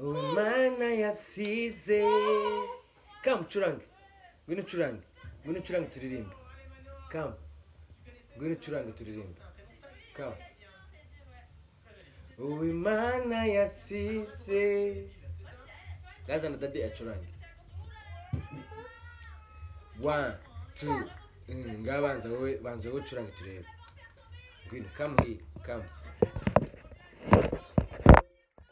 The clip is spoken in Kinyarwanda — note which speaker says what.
Speaker 1: umwana yasize kamu ucurange ngwino ucurange ngwino ucurange turirimbe kamu ngwino ucurange turirimbe kamu uwimana yasize gazana dade acurange one two Mm, ngabanza wowe banza wowe ucurange turebe ngwino kamu hiya kamu